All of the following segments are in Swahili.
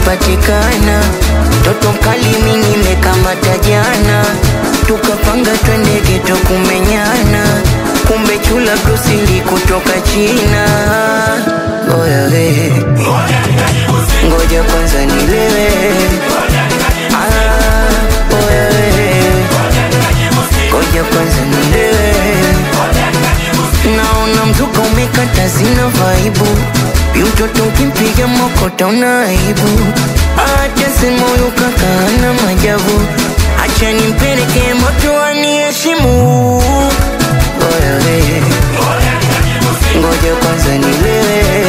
umepatikana, toto mkali mimi nimekamata jana, tukapanga twende geto kumenyana, kumbe chula brusili kutoka China. Oya we, ngoja kwanza nilewe. Ah, oya we, ngoja kwanza nilewe. Naona mzuka umekata zina vaibu Mtoto ukimpiga mokota una aibu Acha sema huyu kaka ana majabu Acha nimpeleke moto aniheshimu Oya we Ngoja kwanza nilewe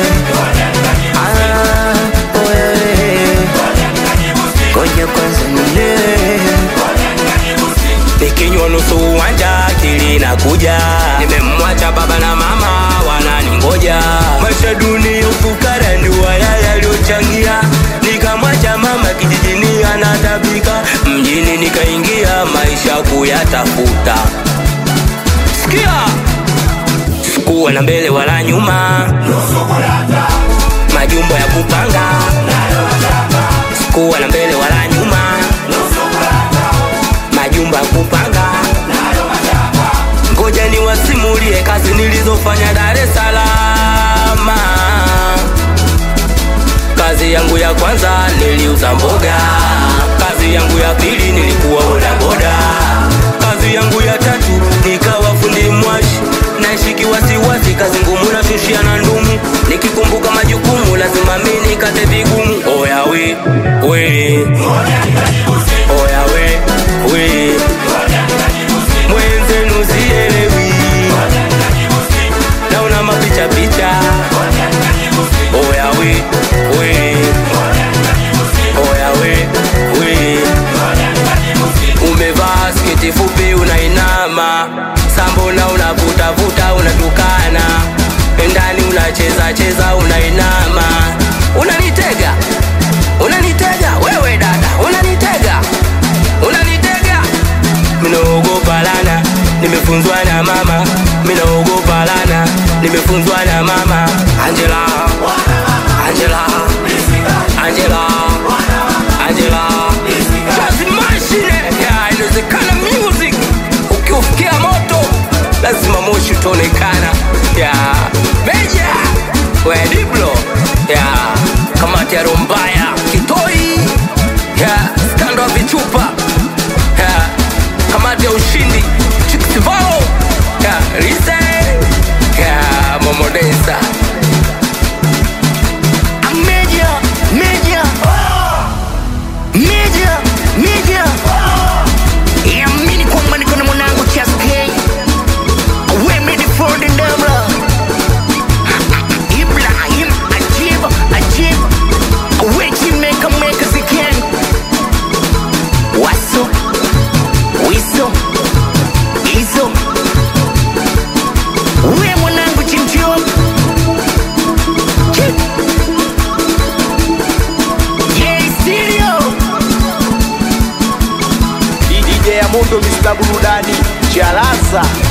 Ah, oya we Ngoja kwanza nilewe nikinywa nusu uwanja akili na kuja nimemwacha baba na mama wananingoja maisha duni ufukara ndio haya yaliyochangia nikamwacha mama kijijini anatabika mjini nikaingia maisha kuyatafuta sikia sikuwa na mbele wala nyuma majumbo ya kupanga sikuwa na mbele wala nyuma majumba ya kupanga ngoja niwasimulie kazi nilizofanya Dar es Salaam. Kazi yangu ya kwanza niliuza mboga, kazi yangu ya pili nilikuwa bodaboda, kazi yangu ya tatu nikawa fundi mwashi, naishi wasiwasi, kazi ngumu nashushia na ndumu, nikikumbuka majukumu lazima mimi nikate vigumu. Oya we we, oya we we, mwenzenu sielewi, naona mapicha picha. Oya we we, oya we we, umevaa sketi fupi unainama, sambona unavutavuta unatukana, ndani unacheza cheza unainama, unanitega unanitega wewe dada, unanitega unanitega minaogopa lana, nimefunzwa na mama, minaogopa lana, nimefunzwa na mama Angela, Angela, Angela, Angela, kazi mashine ya inawezekana music, ukiufikia moto lazima moshi utaonekana ya meja we Diblo ya kamati ya Rombaya Kitoi ya skando wa vichupa ya kamati ya ushindi Chikisivalo ya Rise ya Momodesa Media, media Media, media Yamini kwamba niko na mwanangu Chas K Women for the Devil Ibrahim Ajib, Ajib Weki meka meka ziken Waso Wiso Iso We mwanangu chimchio Chip Yeah, stereo DJ ya Mondo Mr. Burudani Chalaza